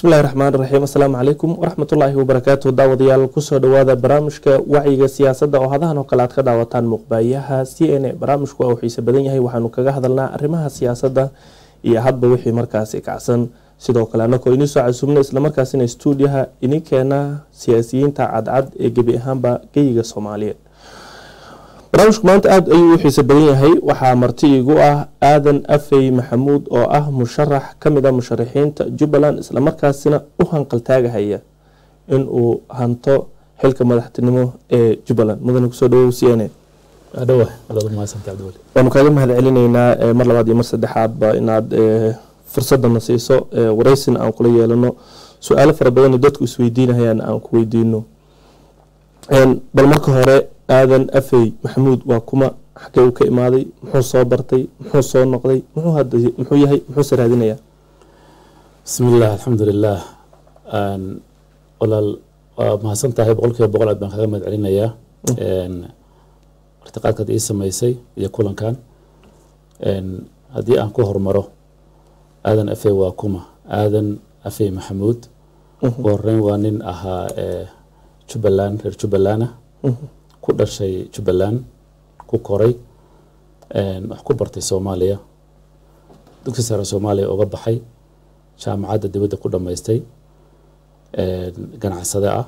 bismillahi raxmaan raxiim assalaamu calaykum waraxmatullaahi wabarakaatu daawadayaal kusoo dhawaada barnaamijka wacyiga siyaasadda oo hadahan oo kale aad ka daawataan muuqbaayaha c n a barnaamijku waa uu xiise badan yahay waxaanu kaga hadalnaa arrimaha siyaasadda iyo hadba wixii markaasi kacsan sidoo kale anakoo inii soo casuubna islamarkaasina stuudiyaha ininkeena siyaasiyiinta cadcad ee gebi ahaanba geyiga soomaaliyeed barnaamijku maanta aada ayuu u xiise badan yahay waxaa marti igu ah aadan afey maxamuud oo ah musharax kamid a musharaxiinta jubbaland islamarkaasina u hanqaltaagahaya inuu hanto xilka madaxtinimo ee jubbaland mudane kusoo dhawow c n a waanu kaaga mahad celinaynaa mar labaad iyo mar saddexaadba inaad fursadana siiso wareysina aan kula yeelano su-aalo fara badan dadku isweydiinahayaan aan ku weydiino bal marka hore aadan afey maxamuud waa kuma xagee uu ka imaaday muxuu soo bartay muxuu soo noqday muxuu yahay muxuuse raadinayaa bismillaah alxamdulilaah walaal waa mahadsan tahay boqol kiiba boqol aad baan kaga mahad celinayaa irtiqaadkaad ii sameysay iyo kulankan haddii aan ku hormaro aadan afey waa kuma aadan afey maxamuud ugu horeyn waa nin ahaa jubbaland reer jubbaland ah ku dhashay jubbaland ku koray wax ku bartay soomaaliya dugsi sare soomaaliya uga baxay jaamacadda dibadda ku dhammaystay ganacsade ah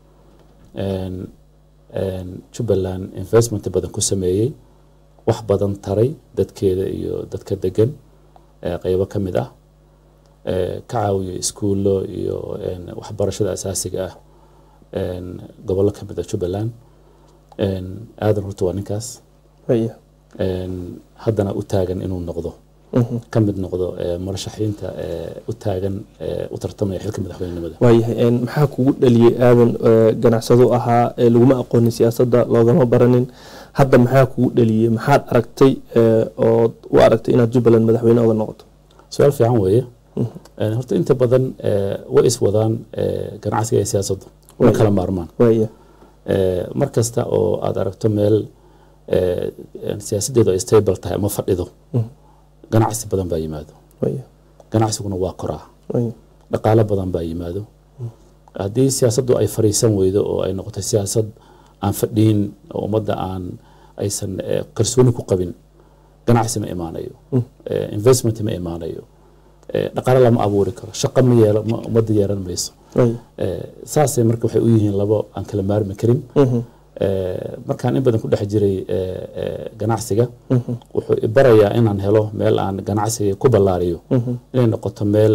jubbaland investment badan ku sameeyey wax badan taray dadkeeda iyo dadka degan qeybo ka mid ah ka caawiyo iskuullo iyo waxbarashada asaasiga ah gobollo ka mid ah jubbaland aadan horta waa ninkaas haddana u taagan inuu noqdo ka mid noqdo murashaxiinta u taagan u tartamaya xilka madaxweynenimada waayahay maxaa kugu dhaliyey aadan ganacsado ahaa laguma aqoonin siyaasadda loogama baranin hadda maxaa kugu dhaliyey maxaad aragtay ood u aragtay inaad jubbaland madaxweyne oga noqoto su-aal fiican weeye horta inta badan way iswadaan ganacsiga iyo siyaasaddu ma kala maarmaan waaya mar kasta oo aad aragto meel siyaasaddeedu ay stable tahay ama fadhido ganacsi badan baa yimaado waaya ganacsiguna waa koraa waaya dhaqaalo badan baa yimaado haddii siyaasaddu ay fariisan weydo oo ay noqoto siyaasad aan fadhiin oo ummadda aan aysan kalsooni ku qabin ganacsi ma imaanayo investment ma imaanayo dhaqaalo lama abuuri karo shaqo ma yeelo ummadda yeelan mayso waaya saasay marka waxay u yihiin labo aan kala maarmi karin markaan in badan ku dhex jiray ganacsiga wuxuu ibarayaa inaan helo meel aan ganacsiga ku ballaariyo inay noqoto meel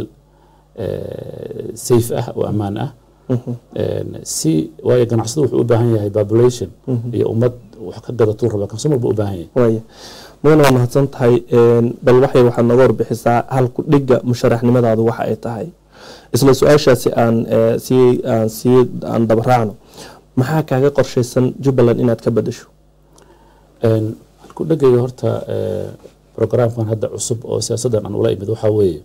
safe ah oo ammaan ah si waayo ganacsadu wuxuu u baahan yahay population iyo ummad wax ka gadatuu raba consumer buu u baahan yahay waaya mudane waa mahadsan tahay bal waxay waxaad nooga warbixisaa halku dhigga musharaxnimadaadu waxa ay tahay isla su-aashaasi aan sii aan sii aan dabaraacno maxaa kaaga qorshaysan jubbaland inaad ka bedasho halku dhegayga horta programkan hadda cusub oo siyaasaddan aan ula imid waxaa weeye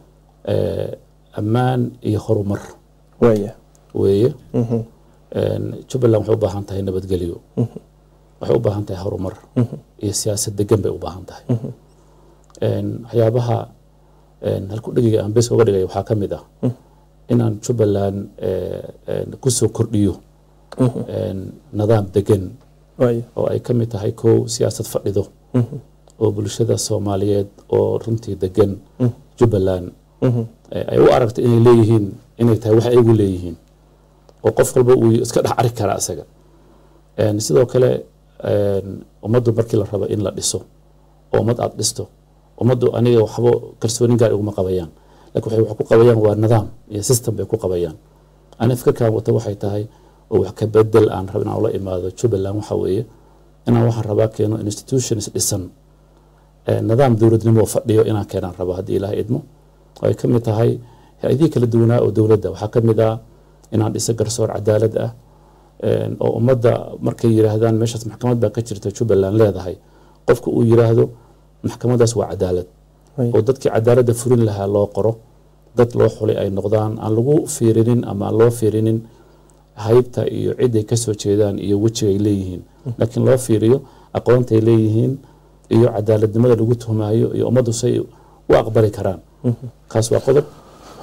ammaan iyo horumar waaya weeye jubbaland waxay u baahan tahay nabadgelyo waxay u baahan tahay horumar iyo siyaasad degan bay u baahan tahay waxyaabaha halku dhegayga aan bes uga dhigay waxaa ka mid ah inaan jubbaland kusoo kordhiyo nidaam degan waaya oo ay ka mid tahay kow siyaasad fadhido oo bulshada soomaaliyeed oo runtii degan jubbaland ay u aragto inay leeyihiin inay tahay wax aygu leeyihiin oo qof walba uu iska dhex ari kara isaga sidoo kale ummaddu markii la rabo in la dhiso oo ummad aada dhisto ummaddu aniga waxba kalsoonin gaar iguma qabayaan lakin waxay wax ku qabayaan waa nidaam iyo system bay ku qabayaan ani fikirkan wata waxay tahay oo wax ka bedel aan rab inaan ula imaado jubbaland waxa weeye inaan waxaan rabaa keeno institutions dhisan nidaam dowladnimo fadhiyo inaan keenaan rabo haddii ilaah idmo oo ay ka mid tahay hay-adihii kala duwanaa oo dowladda waxaa ka mid ah inaan dhiso garsoor cadaalad ah oo ummadda markay yiraahdaan meeshaas maxkamad baa ka jirta jubbaland leedahay qofka uu yiraahdo maxkamadaas waa cadaalad oo dadkii cadaaladda furin lahaa loo qoro dad loo xulay ay noqdaan aan lagu fiirinin ama aan loo fiirinin haybta iyo ciday kasoo jeedaan iyo wejigay leeyihiin laakiin loo fiiriyo aqoontay leeyihiin iyo cadaaladnimada lagu tuhmaayo iyo ummaddu say u aqbali karaan kaas waa qodob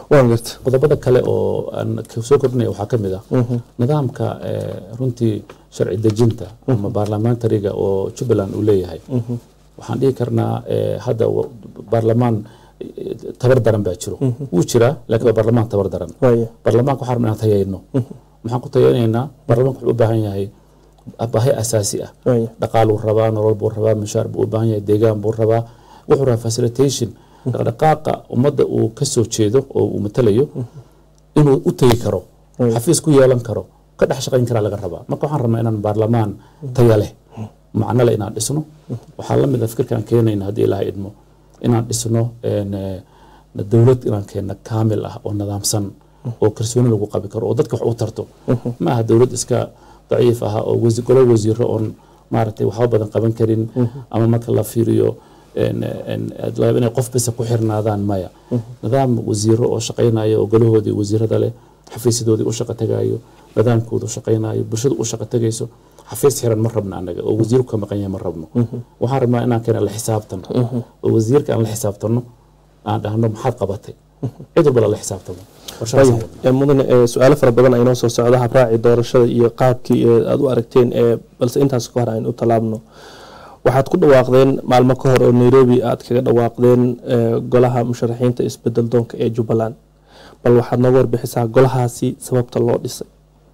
waan garta qodobada kale oo aan ka soo kordhinaya waxaa ka mid ah nidaamka eh, runtii sharci dejinta ama baarlamentariga oo jubbaland uu leeyahay waxaan dhihi karnaa eh, hadda wa- baarlamaan eh, tabar daran baa jiro wuu jiraa laakiin waa baarlamaan tabar daran waaya baarlamaanka waxaan rabnaa inaan tayayno maxaan ku tayaynaynaa baarlamaanka wuxuu u baahan yahay baahi asaasi ah waaya dhaqaaluu rabaa nolol buu rabaa mushaar buu u baahan yahay deegaan buu rabaa wuxuu rabaa facilitation dhaqdhaqaaqa ummadda uu ka soo jeedo oo uu matalayo inuu u tegi karo Mm. xafiis ku yeelan karo ka dhex shaqayn karaa laga rabaa marka waxaan rabnaa inaan baarlamaan taya leh macno leh inaan dhisno waxaa la mid ah fikirkaan keenayna haddii ilaahay idmo inaan dhisno een, eh, dowlad inaan keenno kaamil ah oo nidaamsan oo kalsooni lagu qabi karo oo dadka wax u tarto ma aha dowlad iska daciif ah oo wasi- golo wasiiro oon maaragtay waxba badan qaban karin ama marka la fiiriyo een, een, aad laga yaabo inay qof basa ku xirnaadaan maya nidaam wasiiro oo shaqaynaya oo golahoodii wasiirada leh xafiisyadoodii u shaqo tagayo nidaamkooda u shaqaynayo bulshada u shaqo tagayso xafiis xiran ma rabno annaga oo wasiir ka maqan yahay ma rabno waxaan rabnaa inaan keena la xisaabtan oo wasiirka aan la xisaabtano aan dhahno maxaad qabatay cid walba lala xisaabtamo qorshahaas aan wadnaa. Ee, mudane ee, su-aalo fara badan aynoo soo socda habraaci doorashada iyo qaabkii ee aad u aragteen ee balse intaas ka hor aynu u tallaabno waxaad ku dhawaaqdeen maalmo ka hor oo nairobi aad kaga dhawaaqdeen ee, golaha musharaxiinta isbedel doonka ee jubbaland bal waxaad nooga warbixisaa golahaasi sababta loo dhisay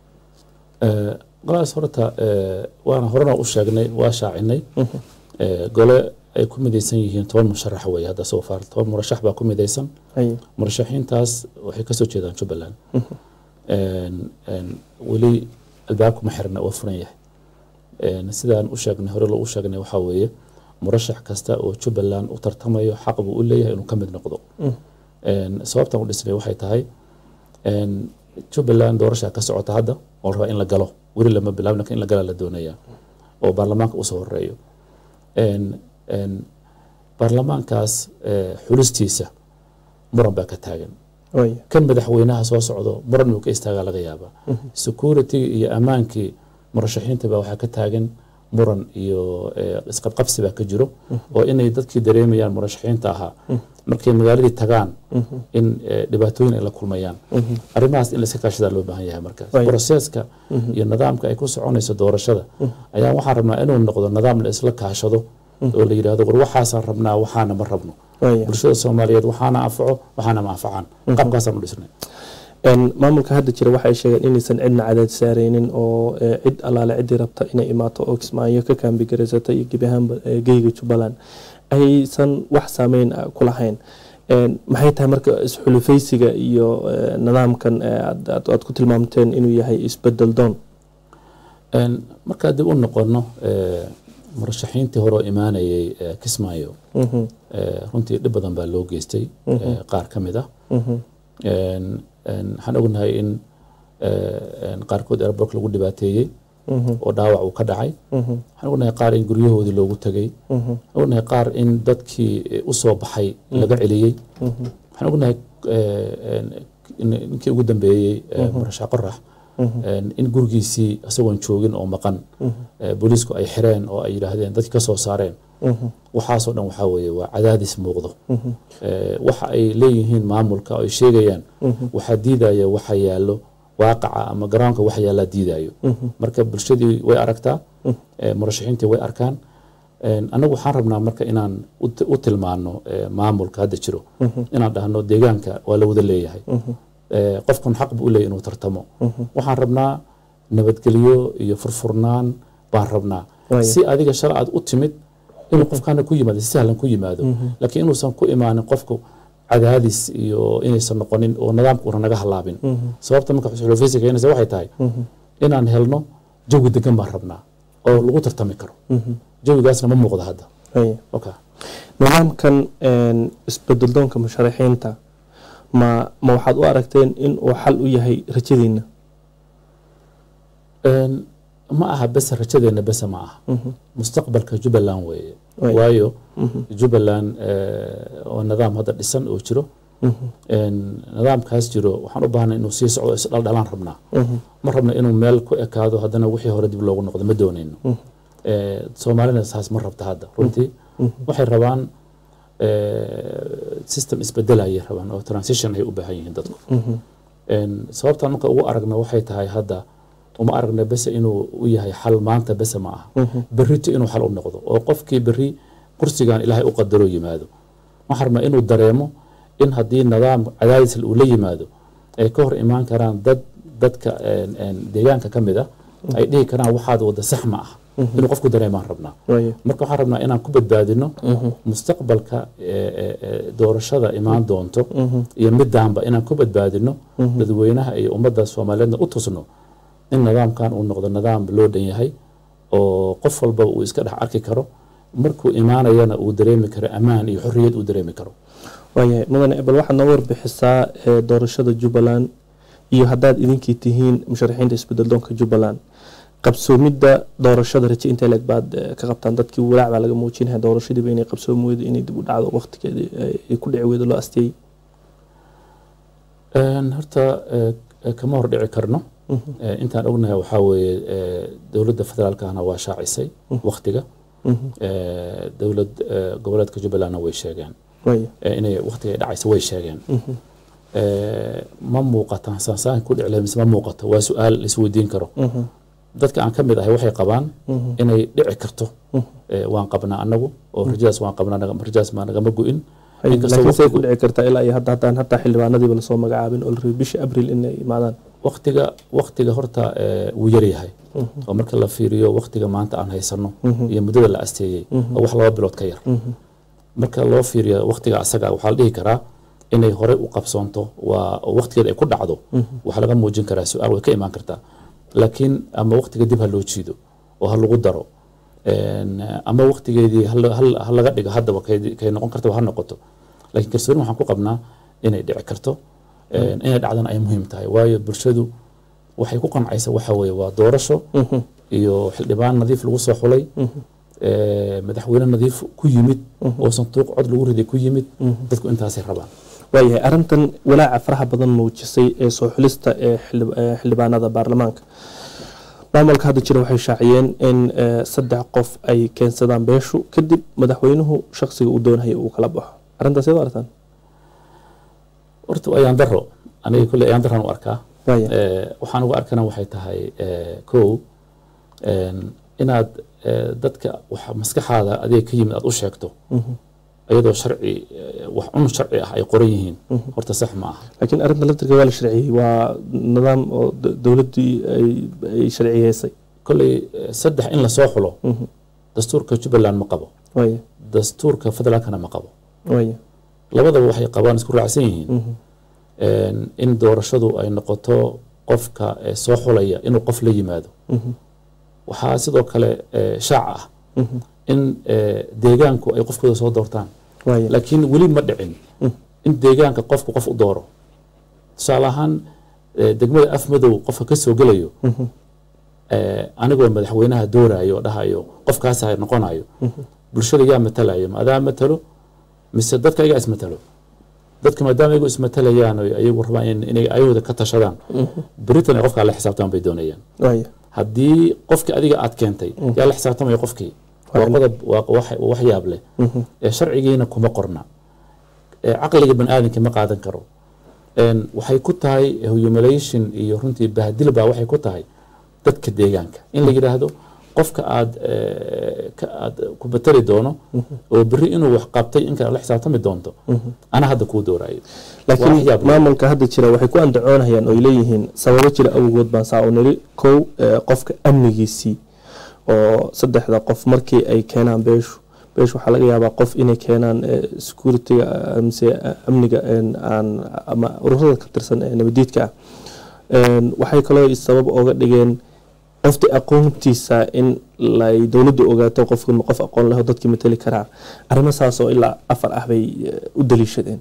Eh, golahaas horta eh, waana horena u sheegnay waa shaacinay Eh, gole ay ku midaysan yihiin toban musharax wey hadda soo far toban murashax baa ku midaysan Haye. murashaxiintaas waxay kasoo jeedaan jubbaland Een, een, weli albaabkuma xirna waa furan yahay Een, sidaan u sheegnay hore loo u sheegnay waxaa weeye murashax kasta oo jubbaland u tartamayo xaq buu u leeyahay inuu ka mid noqdo Een, sababtaan u dhisnay waxay tahay een, jubbaland doorashaa ka socota hadda oo la rabaa in la galo weli lama bilaabin lakin in la gala la doonaya oo baarlamaanka usoo horeeyo Een, een, baarlamaankaas eh, xulistiisa muran baa ka taagan Waaya. kan madaxweynaha soo socdo muran inuu ka istaagaa laga yaabaa security iyo ammaankii murashaxiinta baa waxaa ka taagan muran iyo eh, isqabqabsi baa ka jiro oo inay dadkii dareemayaan murashaxiinta ahaa markay magaaladii tagaan in eh, dhibaatooyin ay la kulmayaan arrimahaas in layska kaashadaa loo baahan yahay markaas Right. broseska iyo nidaamka ay ku soconayso doorashada ayaa waxaan rabnaa inuu noqdo nidaam la isla kaashado oo la yidhahdo war waxaasaan rabnaa waxaana ma rabno Waaya. bulshada soomaaliyeed waxaana anfaco waxaana ma anfacaan qaabkaasaan u dhisnay Een, maamulka hadda jira waxay sheegeen inaysan cidna cadaad saareynin oo ee, cid allaale ciddii rabta inay imaato oo kismaayo ka kaambigareysata iyo gebi ahaanba ee, geyga jubbaland aysan wax saameyn ah ku lahayn Een, maxay tahay marka isxulufaysiga iyo ee, nidaamkan ee, aad- aad aad ku tilmaamteen inuu yahay isbedel doon Een, markaa dib u noqono eh, murashaxiintii hore oo imaanayay eh, kismaayo Mhm, eh, runtii dhib badan baa loo geystay eh, qaar ka mid ah mhm, Een, een, waxaan ognahay in eh, een, qaarkood airbork lagu dhibaateeyey mhm, oo dhaawac uu ka dhacay mhm, waxaan ognahay qaar in guryahoodii loogu tegay mhm, waxaan ognahay qaar in dadkii eh, u soo baxay laga celiyey mhm, waxaan ognahay eh, een, in- ninkii ugu dambeeyey eh, murashax qorax een, in gurigiisii isagoon joogin oo maqan eh, booliisku ay xireen oo ay yidhaahdeen dadki ka soo saareen mhm, waxaasoo dhan waxaa weeye waa cadaadis muuqdo Eh, waxa ay leeyihiin maamulka oo ay sheegayaan waxaa diidaya waxa yaallo waaqaca ama garoonka waxa yaallaa diidayo marka bulshadii way aragtaa eh, murashaxiintii way arkaan Een, anagu waxaan rabnaa marka inaan u ti- u tilmaano eh, maamulka hadda jiro inaan dhahno deegaanka waa la wada leeyahay Eh, qofkan xaq buu u leeyahay inuu tartamo waxaan rabnaa nabadgelyo iyo furfurnaan baan rabnaa Waayo. si adiga shala aad u timid inuu qofkaana ku yimaado si sahlan ku yimaado laakiin inuusan ku imaanin qofku cadaadis iyo inaysan noqonin oo nidaamka una naga halaabin sababta marka xulufaysi keenaysa waxay tahay inaan helno jawi degan baan rabnaa oo lagu tartami karo jawigaasna ma muuqda hadda Waaya. okay. nidaamkan een, isbedel doonka musharaxiinta ma ma waxaad u aragteen in uu xal u yahay rajadiina Een, ma aha bese rajadeena bese ma aha mustaqbalka jubbaland weeye Waayo. waayo jubbaland eh, oo nidaam hadda dhisan oo jiro Een, nidaamkaas jiro waxaan u baahnay inuu sii socdo isdhaldhalaan rabnaa ma rabna inuu meel ku ekaado haddana wixii hore dib loogu noqdo ma doonayno Eh, soomaalina saas ma rabta hadda runtii waxay rabaan eh, system isbedelaya rabaan oo transition ay u baahan yihiin dadku En, sababtaan marka ugu aragna waxay tahay hadda uma aragna bese inuu u yahay xal maanta bese ma aha berrito inuu xal u noqdo oo qofkii berri kursigan ilaahay u qadaro yimaado waxaan rabnaa inuu dareemo in haddii nidaam cadaadis uu la yimaado ay ka hor imaan karaan dad dadka en, en, deegaanka ka mid ah ay dhihi karaan waxaad wada sax ma ah inuu qofku dareemaan rabnaa waaye marka waxaan rabnaa inaan ku badbaadino mustaqbalka ee, ee, ee, doorashada imaan doonto iyo midaanba inaan ku badbaadino dadweynaha iyo ummadda soomaaliyeedna u tusno in nidaamkan uu noqdo nidaam loo dhan yahay oo qof walba uu iska dhex arki karo markuu imaanayana uu dareemi karo ammaan iyo xorriyad uu dareemi karo waayahay mudane bal waxaad noo warbixisaa ee, doorashada jubbaland iyo haddaad idinkii tihiin musharaxiinta isbedel doonka jubbaland qabsoomidda doorashada raje intee leeg baad eh, ka qabtaan dadkii walaac baa laga muujinaya doorashadiiba inay qabsoomi weydo inay dib u dhacdo waqtigeedii eh, ay ku dhici weydo loo asteeyey En, horta eh, eh, kama hor dhici karno Eh, intaan ognahay waxaa weeye eh, dowladda federaalkana waa shaacisay waktiga Eh, dowlad eh, goboleedka jubbalandna way sheegeen waaya eh, inay waktiga ay dhacaysa way sheegeen Eh, ma muuqataan sansaan ku dhici lahayd mise ma muuqato waa su-aal la isweydiin karo dadka aan ka mid ahay waxay qabaan inay dhici karto Eh, waan qabnaa anagu oo rajadaas waan qabnaa naga- rajadaas ma nagama go-in Inkastoo laakiin say ku waqtigu- dhici kartaa ilaa iyo hadda haddaan hataa xildhibaanadiiba lasoo magacaabin oo la rabay bishii abril inay imaadaan waktiga waktiga horta eh, wuu yaryahay oo marka la fiiriyo waktiga maanta aan haysano iyo muddada la asteeyey oo wax laba bilood ka yar marka loo fiiriyo waktiga asaga waxaa la dhihi karaa inay horey u qabsoonto waa oo waktigeeda ay ku dhacdo waxaa laga muujin karaa su-aal way ka imaan kartaa laakiin ama waktiga dib ha loo jiido oo ha lagu daro En, ama waktigeedii ha la- ha la- ha laga dhigo haddaba kay- kay noqon kartaba ha noqoto laakiin kalsooni waxaan ku qabnaa inay dhici karto En, inay dhacdana ay muhiim tahay waayo bulshadu waxay ku qancaysa waxa weeye waa doorasho iyo xildhibaan nadiif lagu soo xulay eh, madaxweyne nadiif ku yimid oo sanduuq cod lagu riday ku yimid dadku intaasay rabaan waayahay arrintan walaaca faraha badan muujisay ee soo xulista ee xildhib- ee xildhibaanada baarlamaanka maamulka hadda jira waxay shaaciyeen in eh, saddex qof ay keensadaan beeshu kadib madaxweynuhu shaqsiga uu doonaya uu kala baxo arrintaas iyadoo artaan horta waa ayaan daro aniga kolley ayaan daraan u arkaa waaya Eh, waxaan uga arkana waxay tahay eh, kow en, inaad eh, dadka waxa maskaxaada adiga ka yimid aad u sheegto iyadoo sharci eh, wax un sharci ah ay qoran yihiin horta sax ma aha laakiin arrinta laftirka waa la sharciyey waa nidaam oo d- dowladdii ay ay sharciyeysay kolley eh, saddex in lasoo xulo dastuurka jubbaland ma qabo waaya dastuurka federaalkana ma qabo waaya labadaba waxay qabaan isku raacsan yihiin En, in doorashadu ay noqoto qofka eh, soo xulaya inuu qof la yimaado waxaa sidoo kale eh, shaac ah in eh, deegaanku ay qofkooda soo doortaan waaya laakiin weli ma dhicin in deegaanka qofku qof u dooro tusaale ahaan eh, degmada afmadow qofka ka soo gelayo eh, anigoo madaxweynaha doorayo oo dhahayo qofkaasa noqonayo bulshada yaa matalayo ma adaa matalo mise dadka ayagaa ismatalo dadka maadaama ayagu ismatalayaan oo ayagu rabaan in- inay ayahooda ka tashadaan beritan ay qofkaa la xisaabtamaan bay doonayaan waaya haddii qofkii adiga aad keentay yaa la xisaabtamaya qofkii waa qodob waa wax waa wax yaab leh ee sharcigiina kuma qorna ee caqliga bani aadamka ma qaadan karo En, waxay ku tahay humiliation iyo runtii bahdil baa waxay ku tahay dadka deegaanka in la yidhaahdo qofka aad eh, ka aad ku batali doono oo berri inuu wax qabtay in kale la xisaabtami doonto ana hadda kuu dooraayo Waa wax laakiin yaab leh. maamulka hadda jira waxay ku andacoonayaan oo ay leeyihiin sababo jira awgood baan saa u niri kow eh, qofka amnigiisii oo saddexda qof markii ay keenaan beeshu beeshu waxaa laga yaabaa qof inay keenaan eh, security-ga eh, mise eh, amniga en, aan ama ururada ka tirsan ee nabadiidka ah En, waxay kaloo sabab oga dhigeen qofti aqoontiisa in lay dowladdu ogaato qofka qof aqoon leh oo dadkii matali karaa arrimo saas oo ilaa afar ah bay eh, u daliishadeen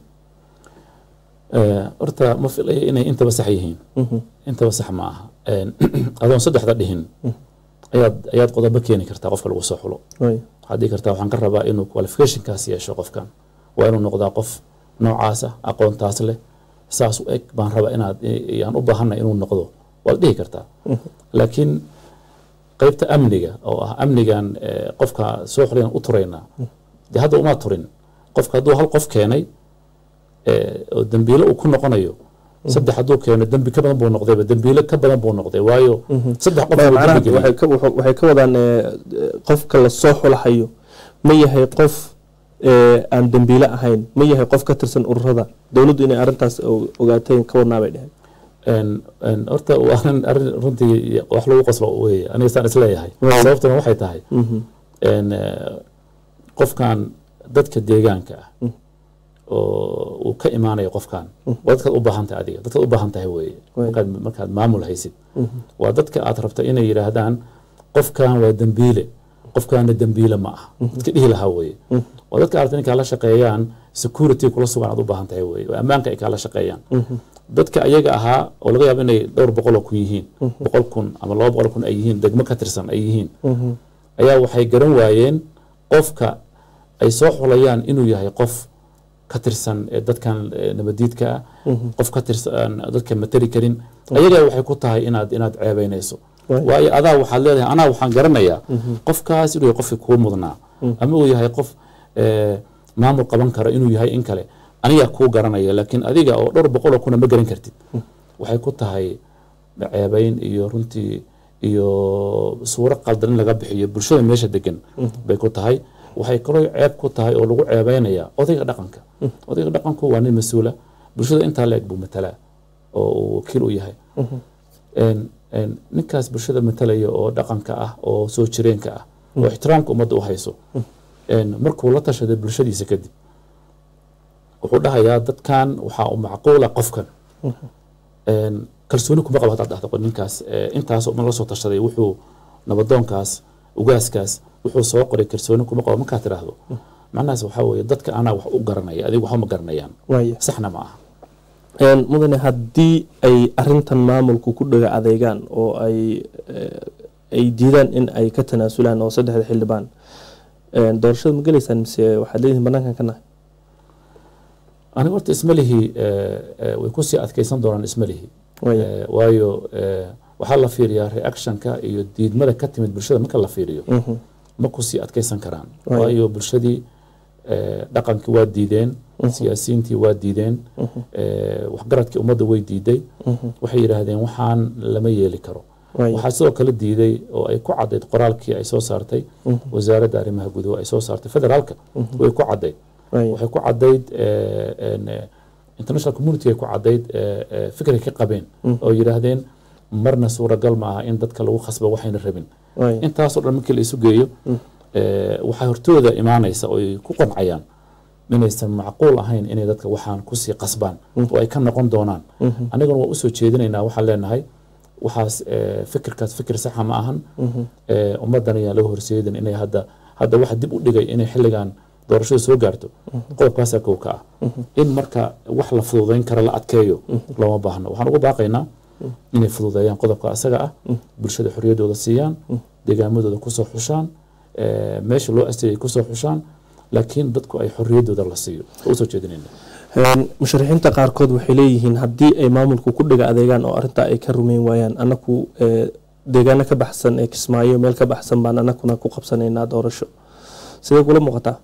Eh, horta ma filaya inay intaba sax yihiin intaba sax ma aha En, adoon saddexda dhihin ayaad ayaad qodobo keeni kartaa qofka lagu soo xulo Waaya. waxaad dhihi kartaa waxaan ka rabaa inuu qualificationkaas yeesho qofkan waa inuu noqdaa qof noocaasa aqoontaas leh saas u eg baan rabaa inaad yaan u baahanay inuu noqdo waad dhihi kartaa laakiin qeybta amniga oo ah amnigan eh, qofka soo xulayaan u turaynaa dee hadda uma turin qofka hadduu hal qof keenay ee, oo dembiile uu ku noqonayo saddex hadduu keeno dembi ka badan buu noqdayba dembiile ka badan buu noqday waayo saddex qof buu macnaha dembi geliyey. waxay ka- wuxuu- waxay ka wadaan eh, qofka lasoo xulahayo ma yahay qof eh, aan dembiile ahayn ma yahay qof ka tirsan ururada dowladdu inay arrintaas o- ogaateen ka wadnaa bay dheheen Een- een, horta waa arrin arrin runtii wax lagu qoslo weeye aniga saan isleeyahay Waaw. sababtuna waxay tahay Mhm. een, eh, qofkan dadka deegaanka ah oo uu ka imaanayo qofkan waa dadkaad u baahan tahay adiga dadkaad u baahan tahay weeye Waay. markaad markaad maamul haysid waa dadka aad rabto inay yidhaahdaan qofkan waa dembiile qofkaana dembiile ma aha dadka dhihi lahaa weeye waa dadka aad rabto inay kaala shaqeeyaan security kula sugan aad u baahan tahay weeye oo ammaanka ay kaala shaqeeyaan dadka ayaga ahaa oo laga yaabo inay dhowr boqol oo kun yihiin boqol kun ama laba boqol kun ay yihiin degmo ka tirsan ay yihiin ayaa waxay garan waayeen qofka ay soo xulayaan inuu yahay qof ka tirsan ee dadkan ee nabadiidka ah qof ka tirsan dadka matali karin ayagaa waxay ku tahay inaad inaad ceebeynayso Waay. waayo adaa waxaad leedahay anaa waxaan garanayaa qofkaas inuu yahay qofkii kuu mudnaa ama uu yahay qof ee, maamul qaban kara inuu yahay in kale anigaa kuu garanaya laakiin adiga oo dhowr boqol oo kuna ma garan kartid waxay ku tahay ceebeyn iyo runtii iyo suuro qaldan in laga bixiyo bulshada meesha degan bay ku tahay waxay kaloo ceeb ku tahay oo lagu ceebeynaya odayga dhaqanka odayga dhaqanku waa nin mas-uula bulshada intaa la eg buu matalaa oo uu wakiil u yahay Een, een, ninkaas bulshada matalaya oo dhaqanka ah oo soo jireenka ah oo ixtiraamka ummadda u hayso een, markuu la tashaday bulshadiisa kadib wuxuu dhahayaa dadkan waxaa u macquula qofkan Een, kalsooni kuma qabo haddaad dhahdo ninkaas ee, intaas oo ma la soo tashaday wuxuu nabadoonkaas ugaaskaas wuxuu soo qoray kalsooni kuma qabo markaad tidhaahdo macnahaas waxaa weeye dadka anaa wax u garanaya adiga waxba ma garanayaan waaya saxna ma aha Een, mudane haddii ay arintan maamulku ku dhaga adeegaan oo ay eh, ay diidaan in ay ka tanaasulaan oo saddexda xildhibaan een, doorashada ma geleysaan mise waxaad leedihin banaankan ka nahay aniga horta ismalihii eh, eh, way kusii adkeysan doonaan ismalihii waaya Eh, waayo eh, waxaa la fiiriyaa reactionka iyo diidmada ka timid bulshada marka la fiiriyo Mhm. ma kusii adkeysan karaan Waayo. waayo bulshadii eh, dhaqankii waa diideen siyaasiyiintii waa diideen eh, waxgaradkii ummadda way diiday waxay yidhaahdeen waxaan lama yeeli karo waaya waxaa sidoo kale diiday oo ay ku cadayd qoraalkii ay soo saartay wasaaradda arrimaha gudaha ay soo saartay federaalka way ku cadayd waaya waxay ku cadayd eh, en, eh, international community ay ku cadayd eh, eh, fikray ka qabeen oo yidhaahdeen marna suuragal ma aha in dadka lagu khasba waxayna rabin waaya intaasoo dhan markii la isu geeyo eh, waxaa hortooda imaanaysa oo ay ku qancayaan inaysan macquul ahayn inay dadka waxaan kusii qasbaan oo ay ka noqon doonaan aniguna waa usoo jeedinaynaa waxaan leenahay waxaas eh, fikirkaas fikir saxa ma ahan Eh, ummaddan ayaa laga horseedin inay hadda hadda waxa dib u dhigay inay xilligan doorashada soo gaarto qodobkaasaa kow ka ah in marka wax la fududeyn kara la adkeeyo looma baahno waxaan ugu baaqaynaa inay fududeeyaan qodobka asaga ah bulshada xorriyaddooda siiyaan deegaamadooda kusoo xushaan eh, meesha loo astayay kusoo xushaan laakiin dadku ay xorriyaddooda la siiyo waa usoo jeedinayna Een, musharaxiinta qaarkood waxay leeyihiin haddii ay maamulku ku dhaga adeegaan oo arintaa ay ka rumeyn waayaan anaku eh, deegaano ka baxsan ee kismaayo meel ka baxsan baan anakuna ku qabsanaynaa doorasho sidee kula muuqataa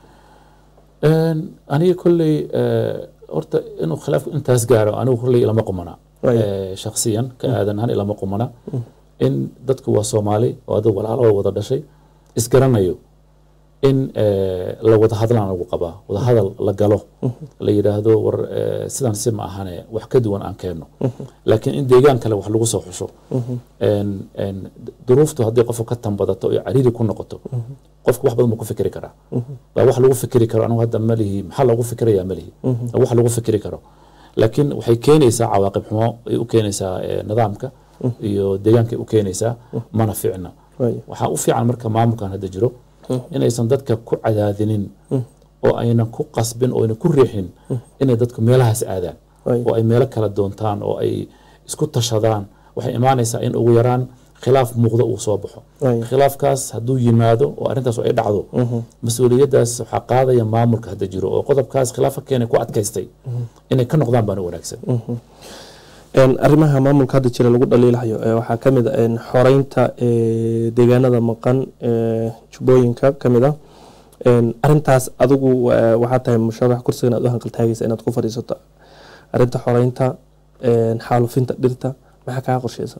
Een, aniga kolley eh, horta inuu khilaafku intaas gaaro anigu kolley ilama qumana Right. Eh, shakhsiyan ka aadan ahaan ilama qumana in dadku waa soomaali oo adigu walaalo wada dhashay isgaranayo in eh, la wada hadlaan lagu qabaa wada hadal la galo la yidhaahdo war eh, sidan si ma ahane wax ka duwan aan keenno laakiin in deegaan kale wax lagu soo xusho En- en duruuftu haddii qofka ka tanbadato iyo cariiri ku noqoto qofku wax badan buu ku fikri karaa waa wax lagu fikri karo anigu hadda malihi maxaa loogu fikirayaa malihi waa wax lagu fikri karo laakiin waxay keenaysaa cawaaqib xumo ay u keenaysaa eh, nidaamka iyo deegaankay u keenaysaa mana fiicna Waaya. waxaa u fiican marka maamulkan hadda jiro inaysan dadka ku cadaadinin oo aynan ku qasbin oo aynan ku riixin inay dadku meelahaas aadaan Waaya. oo ay meelo kala doontaan oo ay isku tashadaan waxay imaanaysaa in ugu yaraan khilaaf muuqdo uu soo baxo Waaya. khilaafkaas hadduu yimaado oo arrintaas ay dhacdo mas-uuliyaddaas waxaa qaadaya maamulka hadda jiro oo qodobkaas khilaafa keenay ku adkaystay inay ka noqdaan baana wanaagsan Een, arrimaha maamulka hadda jira lagu dhaliilayo ee waxaa ka mid ah een, xoreynta ee, deegaanada maqan ee, jubbooyinka ka mid ah arintaas adigu waxaa tahay musharax kursigan aad u hanqaltaagaysa inaad ku fadhiisato arinta xoreynta xaalufinta dhirta maxaa kaa qorsheysa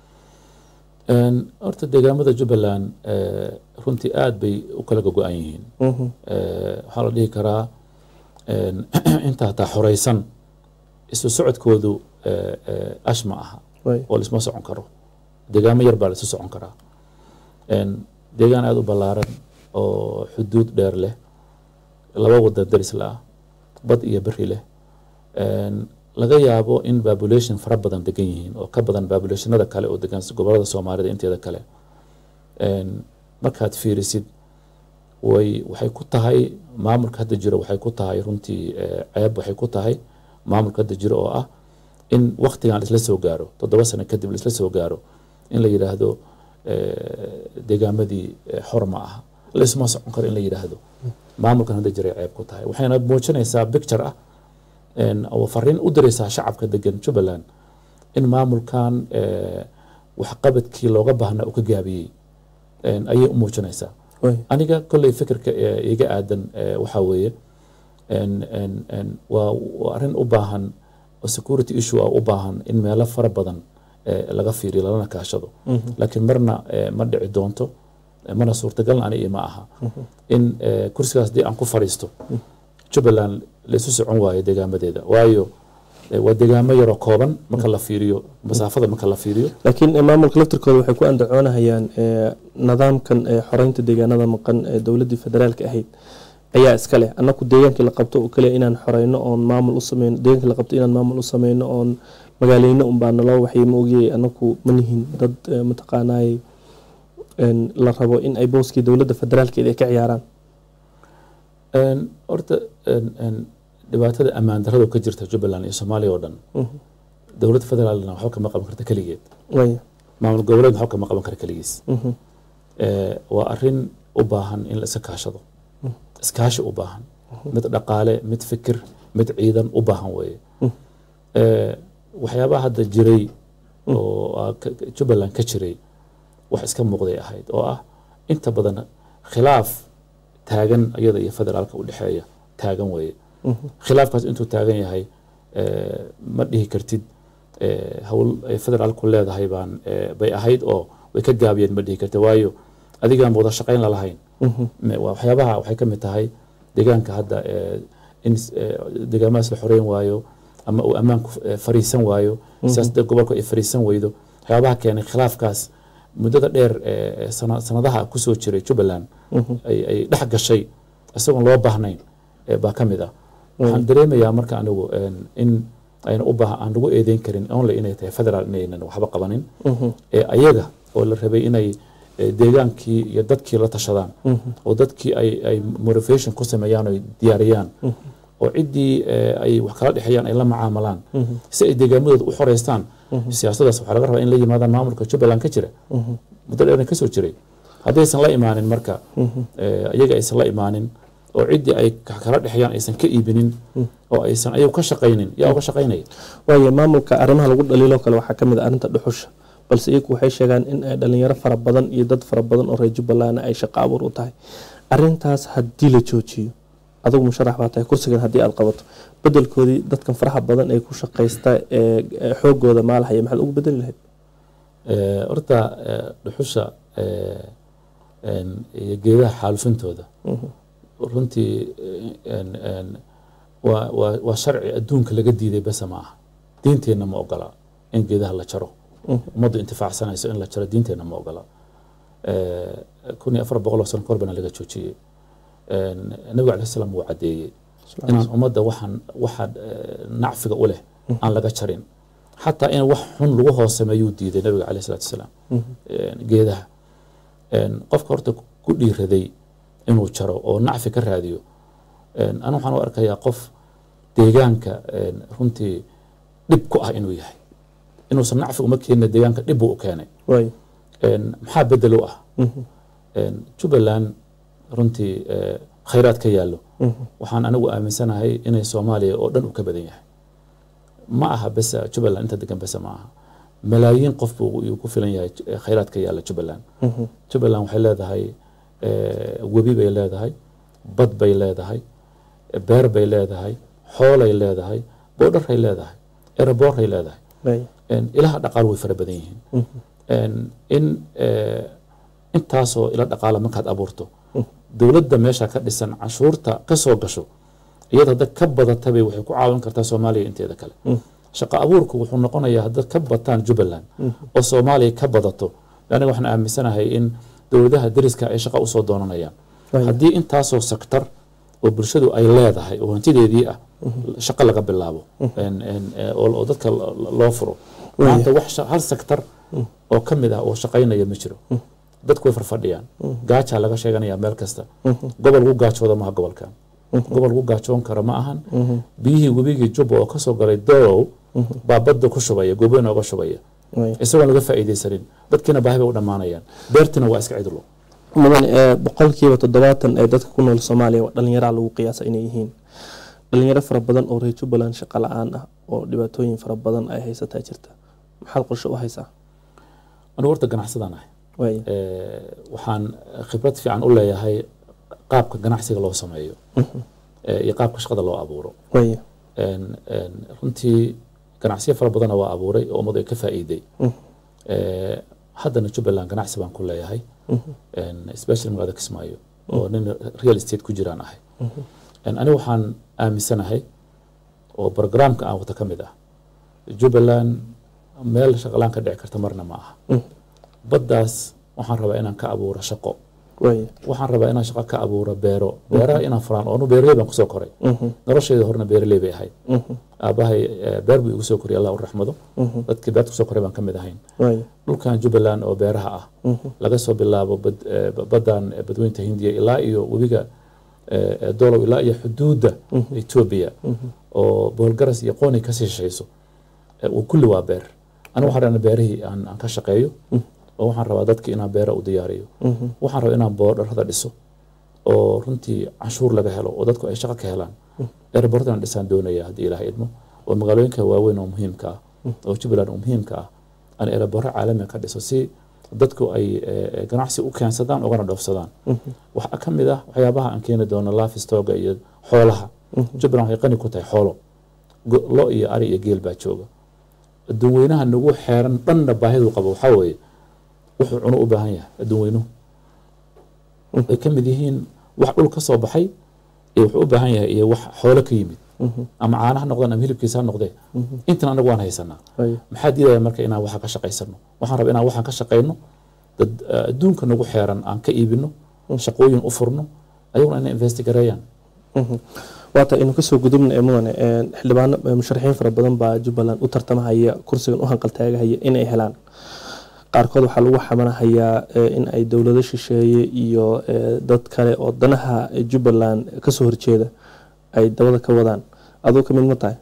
horta deegaamada jubbaland runtii aada bay u kala gogo-an yihiin waxaa la dhihi karaa inta hataa xoreysan isu socodkoodu ash ma aha oo laisma socon karo deegaamo yar baa laisu socon karaa deegaan aada u ballaaran oo xuduud dheer leh laba wadan daris la ah bad iyo beri leh laga yaabo in population fara badan degan yihiin oo ka badan populationada kale oo degan gobolada soomaalida inteeda kale markaad fiirisid way waxay ku tahay maamulka hadda jiro waxay ku tahay runtii ceeb waxay ku tahay maamulka hadda jiro oo ah in waktigan laisla soo gaaro toddoba sano kadib laisla soo gaaro in la yidhaahdo deegaamadii xor ma aha laisma socon karo in la yidhaahdo maamulkan hadda jiray ceeb ku tahay waxayna muujinaysaa picture ah oo fariin u diraysaa shacabka degan jubbaland in maamulkan waxqabadkii looga baahnaa uu ka gaabiyey ayay u muujinaysaa aniga kolley fikirka iga aadan waxaa weeye waa arrin u baahan security issue ah u baahan in meelo fara badan laga fiiriyo lalana kaashado laakiin marna ma dhici doonto mana suurtagalna ani ma aha in kursigaas dii aan ku fadhiisto jubbaland laisu socon waayo deegaamadeeda waayo waa deegaamo yaroo kooban marka la fiiriyo masaafada marka la fiiriyo laakiin maamulka laftirkooda waxay ku andacoonahayaan nidaamkan xoreynta deegaanada maqan ee dowladii federaalka ahayd ayaa iska leh anaku deegaankii la qabto oo kaliya inaan xoreyno oon maamul u sameyno deegaankii la qabto inaan maamul u sameyno oon magaaleyno unbaa naloo waxay ma ogiyay anaku ma nihin dad mataqaanaay la rabo in ay booskii dowladda federaalkeeda ay ka ciyaaraan horta dhibaatada ammaan darrada ka jirta jubbaland iyo soomaaliya oo dhan dowladda federaalna waxba kama qaban karta keligeed maamul goboleed waxba kama qaban kara keligiis waa arin u baahan in la iska kaashado iskaashi u baahan mid dhaqaale mid fikir mid ciidan u baahan weeye waxyaabaha hadda jiray oo jubbaland ka jiray wax iska muuqday ahayd oo ah inta badan khilaaf taagan iyada iyo federaalka u dhexeeya taagan weeye khilaafkaas intuu taagan yahay ma dhihi kartid hawl ay federaalku leedahay baan bay ahayd oo way ka gaabiyeen ma dhihi kartid waayo adigaan wada shaqayn lalahayn waxyaabaha waxay ka mid tahay deegaanka hadda in deegaamadaas la xoreyn waayo ama uu ammaanku fariisan waayo siyaasadda gobolku ay fariisan weydo waxyaabaha keenay khilaafkaas muddada dheer sanadaha kusoo jiray jubbaland ay dhex gashay isagoon loo baahnayn baa ka mid ah waxaan dareemayaa marka anigu in ayna u baaha aan lagu eedeyn karin only inay tahay federal inaynan waxba qabanin ayaga oo la rabay inay deegaankii iyo dadkii la tashadaan oo dadkii ay motivation ku sameeyaan oo diyaariyaan oo ciddii ay wax kala dhexeeyaan ay la macaamalaan si ay deegaamadooda u xoreystaan siyaasadaas waxaa laga rabaa in la yimaadaan maamulka jubbaland ka jira muddo dheerna kasoo jiray haddaysan la imaanin marka iyaga aysan la imaanin oo ciddii ay kala dhexeeyaan aysan ka iibinin oo aysan ayagu ka shaqaynin yaa uga shaqaynaya waayo maamulka arrimaha lagu dhaliiloo kale waxaa kamid a arrinta dhuxusha balse iyagu waxay sheegaan in ay dhalinyaro fara badan iyo dad fara badan oo reer jubbaland ay shaqo abuur u tahay arintaas haddii la joojiyo adigu musharax baa tahay kursigan haddii aad qabato bedelkoodii dadkan faraha badan ee ku shaqaysta ee xoogooda maalahaya maxaad ugu bedeli lahayd horta dhuxusha iyo geedaha xaalufintooda runtii waa sharci adduunka laga diiday bese ma aha diinteenna ma ogola in geedaha la jaro ummaddu intifaacsanayso in la jaro diinteenna ma ogola kun iyo afar boqol oo sano kahor bana laga joojiyey nabiga alai slam wuu caddeeyey inaan ummadda waxaan waxa nacfiga u leh aan laga jarin xataa in wax xun lagu hoosameeyuu diiday nabiga caleyh salatu wasalaam geedaha qofka horta ku dhiiraday inuu jaro oo nacfi ka raadiyo anu waxaan u arkayaa qof deegaanka runtii dhib ku ah inuu yahay inuusan nacfi uma keenina deegaanka dhib buu u keenay maxaa bedel u ah jubbaland runtii khayraad ka yaallo waxaan anigu aaminsanahay inay soomaaliya oo dhan uu ka badan yahay ma aha bese jubbaland inta degan bese ma aha malaayiin qof buu ku filan yahay khayraad ka yaalla jubbaland jubbaland waxay leedahay webi bay leedahay bad bay leedahay beer bay leedahay xoolay leedahay boodharay leedahay eraboray leedahay Way. Een, ilaha dhaqaal way fara badan yihiin Een, in eh, intaasoo ila dhaqaala markaad abuurto dowladda meesha ka dhisan canshuurta ka soo gasho iyada hadda ka badatabay waxay ku caawin kartaa soomaaliya inteeda kale shaqo abuurku wuxuu noqonayaa hadda ka bataan jubbaland oo soomaaliya ka badato aniga waxaan aaminsanahay in dowladaha deriska ay shaqo usoo doonanayaan Right. haddii intaasoo sektor oo bulshadu ay leedahay oo hantideedii ah shaqo laga bilaabo Een- een- ee, oo oo dadka lo- lo- loo furo Right. maanta wax sha- hal sektor oo ka mid ah oo shaqaynaya ma jiro dadku way farfadhiyaan gaajaa laga sheeganaya meel kasta gobol gu gaajooda maha gobolkan gobol gu gaajoon kara ma ahan biyihii webigii jubba oo kasoo galay dorow baa badda ku shubaya gobo inooga shubaya Way. isagoon laga faa'iidaysanin dadkiina baahi bay u dhammaanayaan beertina waa iska cidlo mudan ee boqolkiiba toddobaatan ee dadka ku nool soomaaliya waa dhalinyaraa lagu qiyaasa inay yihiin dhalinyaro fara badan oo reer jubbaland shaqo la-aan ah oo dhibaatooyin fara badan ay haysataa jirta maxaad qorshe u haysaa anigu horta ganacsadaan ahay Way. Eh, waxaan khibrad fiican u leeyahay qaabka ganacsiga loo sameeyo eh, iyo qaabka shaqada loo abuuro Way. Een- een, runtii ganacsiyo fara badana waa abuuray oo ummadu ay ka faa'iiday Eh, haddana jubbaland ganacsi baan ku leeyahay Een, especially magaalada kismaayo oo nin real estate ku jiraan ahay Een, aniga waxaan aaminsanahay oo programka aan wata ka mid ah jubbaland meel shaqalaan ka dhici karta marna ma aha baddaas waxaan rabaa inaan ka abuuro shaqo Way. waxaan rabaa inaan shaqo ka abuuro beero beeraha inaan furaan oo anu beeraley baan kusoo koray nolosheeda horena beeraley bay ahayd aabahay eh, beer buu igu soo koriyay allah u raxmado dadkii beerta kusoo koray baan ka mid ahayn Way. dhulkan jubbaland oo beeraha ah laga soo bilaabo bad- eh, baddan eh, badweynta hindiya ilaa iyo webiga eh, eh, dolow ilaa iyo xuduudda etoobiya oo boolgaras iyo qooni ka sishayso eh, uu kulli waa beer aniga waxaan rabaa beerihii aan aan ka shaqeeyo oo waxaan rabaa dadki inaan beera u diyaariyo waxaan rabaa inaan boodharada dhiso oo runtii canshuur laga helo oo dadku ay shaqo ka helaan airport inaan dhisaan doonaya haddii ilaahay idmo oo magaalooyinka waaweyn oo muhiimka ah oo jubbaland oo muhiimka ah aan airporto caalamiga ka dhiso si dadku ay eh, ganacsi u keensadaan ugana dhoofsadaan waxaa ka mid ah waxyaabaha aan keeni doono lafistoga iyo xoolaha jubbaland waxay qani ku tahay xoolo Go- lo iyo ari iyo geel baa jooga adduun weynaha nagu xeeran dhanna baahidu qabo waxaa weeye wuxuu cuno u baahan yahay adduun weynuhu ay ka mid yihiin wax dhul ka soo baxay iyo wuxuu u baahan yahay iyo wax xoolo ka yimid ama caanaha noqdaan ama hilibkiisa ha noqdee intan anagu waan haysanaa Way. maxaa diidaya marka inaan waxa ka shaqaysano waxaan rabaa inaan waxaan ka shaqayno dad eh, adduunka nagu xeeran aan ka iibino shaqooyin u furno ayaguna inay investigareeyaan waata inu kasoo gudubna ee mudane ee xildhibaano ee musharaxiin fara badan baa jubbaland u tartamahaya kursigan u hanqaltaagahaya inay helaan qaarkood waxaa lagu xamanahayaa ee, in ay dowlado shisheeye iyo ee, dad kale oo danaha jubbaland kasoo horjeeda ay dabada ka wadaan aduu ka mid ma tahay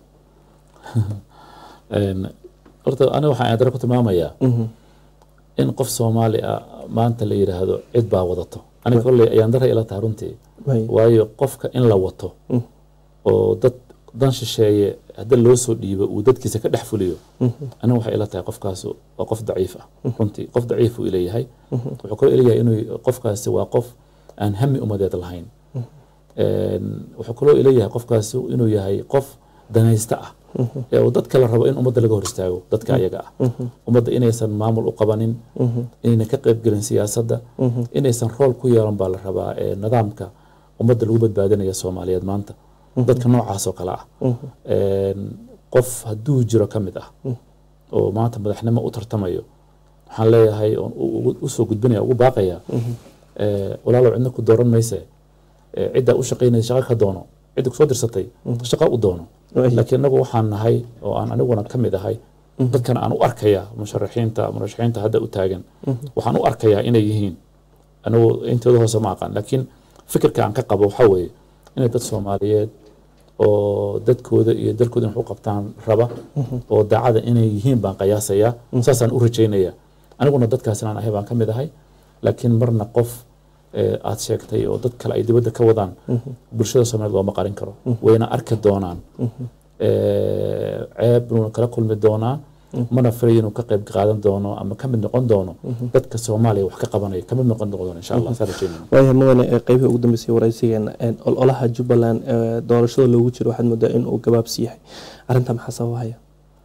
Een, horta aniga waxaan aadara ku tilmaamayaa in qof soomaali ah maanta la yidhaahdo cid baa wadato aniga kolley ayaan dara ila tahay runtii Way. waayo qofka in la wato oo dad dan shisheeye hadda loo soo dhiibo uu dadkiisa ka dhex fuliyo aniga waxay ila tahay qofkaas waa qof daciif ah runtii qof daciif uu ileeyahay wuxuu kaloo ileeyahay inuu qofkaasi waa qof aan hami umadeed lahayn Een, wuxuu kaloo ileeyahay qofkaasi inuu yahay qof danaysta ah ee uu dadka la rabo in ummadda laga hor istaago dadka ayaga ah ummadda inaysan maamul u qabanin inaynan ka qaybgelin siyaasadda inaysan rool ku yeelan baa la rabaa ee nidaamka ummadda lagu badbaadinaya soomaaliyeed maanta dadka noocaas oo kale ah Een, qof hadduu jiro ka mid ah oo maanta madaxnimo u tartamayo waxaan leeyahay oon u- ugu- usoo gudbinaya ugu baaqaya ee, walaalow cidna ku dooran mayse ee, ciddaa u shaqaynaysa shaqa ka doono cidda kusoo dirsatay shaqa u doono Way. laakiin anagu waxaan nahay oo aan aniguna ka mid ahay dadkan aan u arkaya musharaxiinta murashaxiinta hadda u taagan waxaan u arkayaa inay yihiin anigu intooda hoose ma aqaan laakiin fikirka aan ka qabo waxaa weeye inay dad soomaaliyeed oo dadkooda iyo dalkooda in wax u qabtaan raba oo daacada inay yihiin baan qiyaasayaa saasaan u rajaynaya aniguna dadkaas inaan ahay baan ka mid ahay laakiin marna qof ee, aad sheegtay oo dad kale ay dibadda ka wadaan bulshada soomaaliyeed looma qarin karo wayna arki doonaan Ee, ceeb nuuna kala kulmi doonaa mana filayo inuu ka qayb qaadan doono ama ka mid noqon doono dadka soomaaliya wax ka qabanaya ka mid noqon doono insha allah saa rajeynayna waayahay mudane ee qeybihii ugu dambeysay waraysigeena een, ololaha jubbaland ee doorashada loogu jiro waxaad moodaa in uu gabaabsi yahay arrinta maxaa sababahaya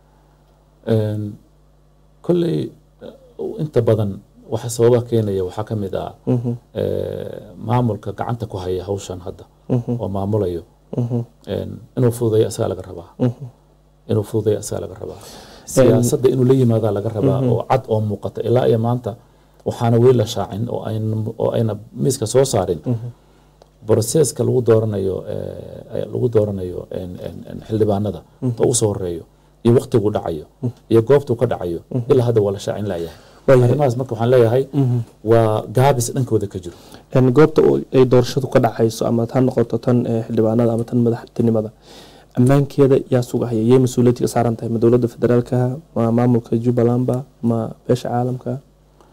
Een, kolley eh, inta badan waxa sababa keenaya waxaa ka mid ah Mhm, eh, maamulka gacanta ku haya hawshan hadda mhm, oo maamulayo mhm, Een, inuu fududeeyo asagaa laga rabaa mhm. inuu fududeeyo asagaa laga rabaa siyaasadda inuu la yimaadaa laga rabaa oo cad oo muuqata ilaa iyo maanta waxaana weli la shaacin oo ayna oo ayna miiska soo saarin broseska lagu dooranayo eh, lagu dooranayo een, een, een, xildhibaanada oo ugu soo horeeyo iyo waqtigu dhacayo iyo goobtuu ka dhacayo ilaa hadda waa la shaacin layahay Waayahay. arrimahaas marka waxaan leeyahay waa gaabis dhankooda ka jiro Een, goobta oo ay doorashadu ka dhacayso ama ha noqoto tan ee, xildhibaanada ama tan madaxtinimada ammaankeeda yaa sugahaya yay mas-uuliyadda ka saaran tahay ma dowladda federaalka ma maamulka jubbalandba ma beesha caalamka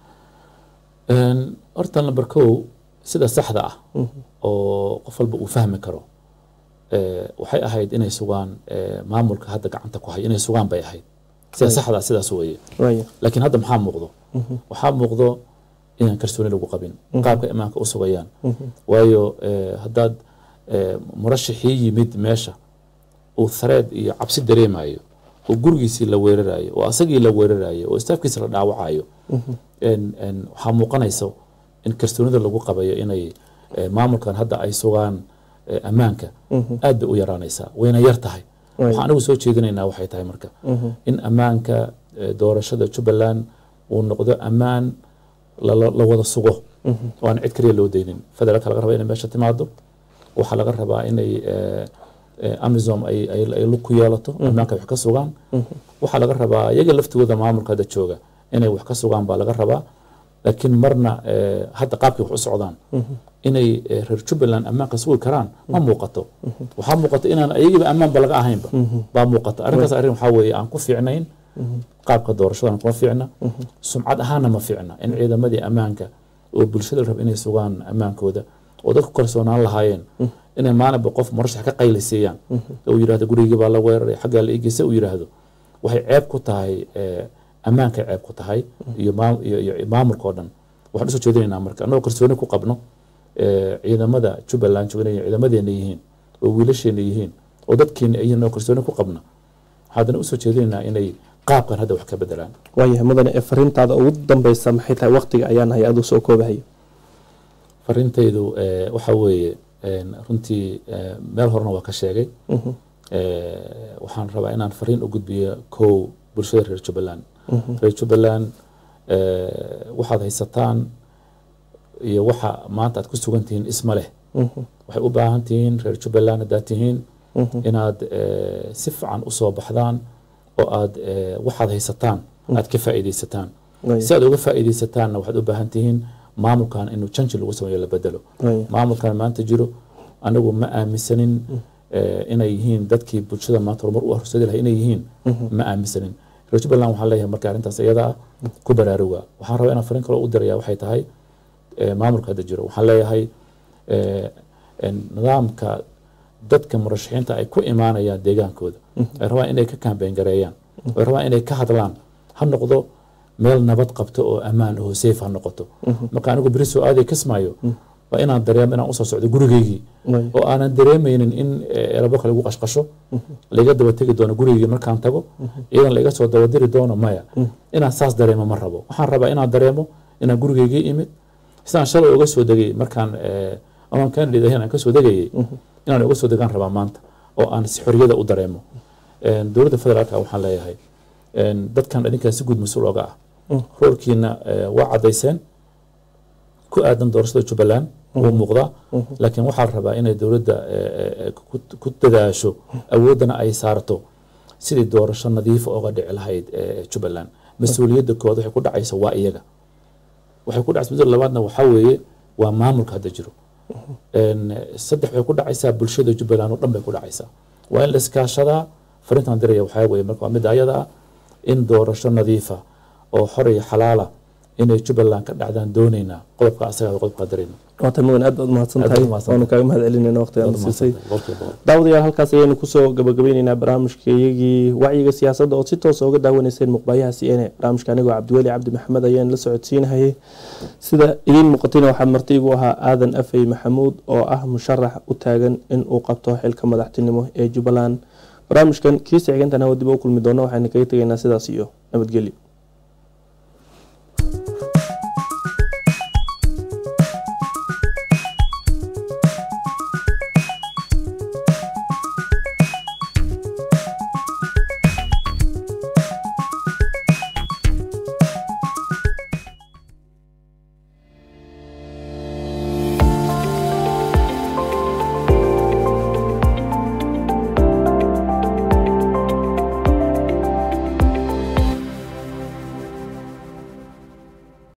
Een, horta number kow sida saxda ah oo qof walba uu fahmi karo eh, waxay ahayd inay sugaan eh, maamulka hadda gacanta ku haya inay sugaan bay ahayd sida saxda ah sidaas weeye waaya laakiin hadda maxaa muuqdo waxaa muuqdo inaan kalsooni lagu qabin qaabka imaanka u sugayaan waayo eh, haddaad eh, murashaxii yimid meesha uu thareed iyo cabsi dareemayo oo gurigiisii la weerarayo oo asagii la weerarayo oo istaafkiisa la dhaawacayo En- en waxaa muuqanayso in kalsoonida lagu qabayo inay eh, maamulkan hadda ay sugaan eh, ammaanka aad bay u yaraanaysaa wayna yar tahay waxaan anigu soo jeedinaynaa waxay tahay marka in ammaanka eh, doorashada jubbaland uu noqdo ammaan la la- la wada sugo oo aan cid kaliya loo deynin federaalka laga rabaa inay meesha timaado waxaa laga rabaa inay eh, eh, amisom ay ay ay lug ku yeelato ammaanka ay wax ka sugaan waxaa laga rabaa iyaga laftigooda maamulka hadda jooga inay wax ka sugaan baa laga rabaa laakiin marna eh, hadda qaabkay wax u socdaan inay eh, reer jubbaland ammaanka sugi karaan ma muuqato waxaa muuqata inaan ayagiiba ammaanba laga ahaynba baa muuqata arrinkaas arrin waxaa weeye aan ku fiicnayn qaabka doorashadan kuma fiicna sumcad ahaana ma fiicna in ciidamadii ammaanka oo bulshada la raba inay sugaan ammaankooda oo dadku kalsoonaan lahaayeen inay maalinba qof murashax ka qayliseeyaan oo uu yidhahdo gurigii baa la weeraray xaggaa la igeysa uu yidhaahdo waxay ceeb ku tahay eh, ammaankay ceeb ku tahay iyo maam- iyo iyo maamulka oo dhan waxaan usoo jeedinaynaa marka annagoo kalsooni ku qabno eh, ciidamada jubbaland joogan inay ciidamadeena yihiin oo wiilasheena yihiin oo dadkeena ay yihiin oo kalsooni ku qabna haddana usoo jeedinaynaa inay qaabkan hadda wax ka bedelaan waayahay mudane ee fariintaada ugu dambeysa maxay tahay waqtiga ayaan hay aduu soo koobahayo farintaydu eh, waxa weeye en, runtii eh, meel horena waa ka sheegay Eh, waxaan rabaa inaan fariin u gudbiyo kow bulshada reer jubbaland reer jubbaland eh, waxaad haysataan iyo waxa maanta aad ku sugan tihiin isma leh waxay u baahan tihiin reer jubbaland haddaad tihiin inaad eh, si fiican usoo baxdaan oo aad eh, waxaad haysataan aad ka faa'iidaysataan Waaya. si aad uga faa'iidaysataanna waxaad u baahan tihiin maamulkan inuu janji lagu sameeyo la bedelo Waaya. maamulkan maanta jiro anigu ma aaminsanin eh, inay yihiin dadkii bulshada maanta horumar u horseedi lahay inay yihiin ma aaminsanin reer jubbaland waxaan leeyahay marka arrintaas iyada ah ku baraaruga waxaan rabaa inaan fariin kaloo u diraya waxay tahay eh, maamulka hadda jiro waxaan leeyahay eh, en, nidaamka dadka murashaxiinta ay ku imaanayaan deegaankooda ay rabaan inay ka kambeyn gareeyaan ay rabaan inay ka hadlaan ha noqdo meel nabad qabto oo ammaan oo safe ha noqoto marka anigu beri soo aaday kasmaayo waa inaan dareemo inaan usoo socdo gurigeygii Waaya. oo aanan dareemeynin in eh, erabo kale igu qashqasho laiga daba tegi doono gurigeygii markaan tago ciidan laiga soo dabadiri doono maya inaan saas dareemo ma rabo waxaan rabaa inaan dareemo inaan gurigeygii imid sidaan shalay uga soo degay markaan eh, amaan candidate ahayn aan kasoo degayay inaan uga soo degaan rabaa maanta oo aan si xorriyada u dareemo En, dowladda federaalka waxaan leeyahay en, dadkan idinkaa si guud mas-uul oga ah roolkiina eh, waa caddayseen ku aadan doorashada jubbaland wuu muuqdaa laakiin waxaa la rabaa inay dowladda eh, eh, ku- ku dadaasho awooddana ay saarto sidii doorasho nadiifa oga dhici lahayd eh, jubbaland mas-uuliyadda koowaad waxay ku dhacaysa waa iyaga waxay ku dhacaysa mas-uuliyadda labaadna waxaa weeye waa maamulka hadda jiro En, saddex waxay ku dhacaysaa bulshada jubbaland oo dhan bay ku dhacaysaa waa in la iskaashadaa fariintan diraya waxaa weeye marka waa midda ayada ah in doorasho nadiifa oo xor iyo xalaala inay jubbaland ka dhacdaan doonaynaa qodobka asagaa qodobka darayna waata mudan aad baad mahadsan Aad tahay baad mahadsan waanu kaaga mahad celinayna waqtigaan siisay daawadayaal halkaas ayaynu kusoo gabagabayneynaa barnaamijka iyagii wacyiga siyaasadda oo si toosa uga daawanayseen muqbaayaha c n a barnaamijka anigoo cabdiweli cabdi maxamed ayaan la socodsiinahayay sida idiin muuqatayna waxaa marti igu ahaa aadan afey maxamuud oo ah musharax u taagan in uu qabto xilka madaxtinimo ee jubbaland barnaamijkan kiisa xigantana dib u kulmi doona waxaynu kaga tegaynaa sidaas iyo nabadgelyo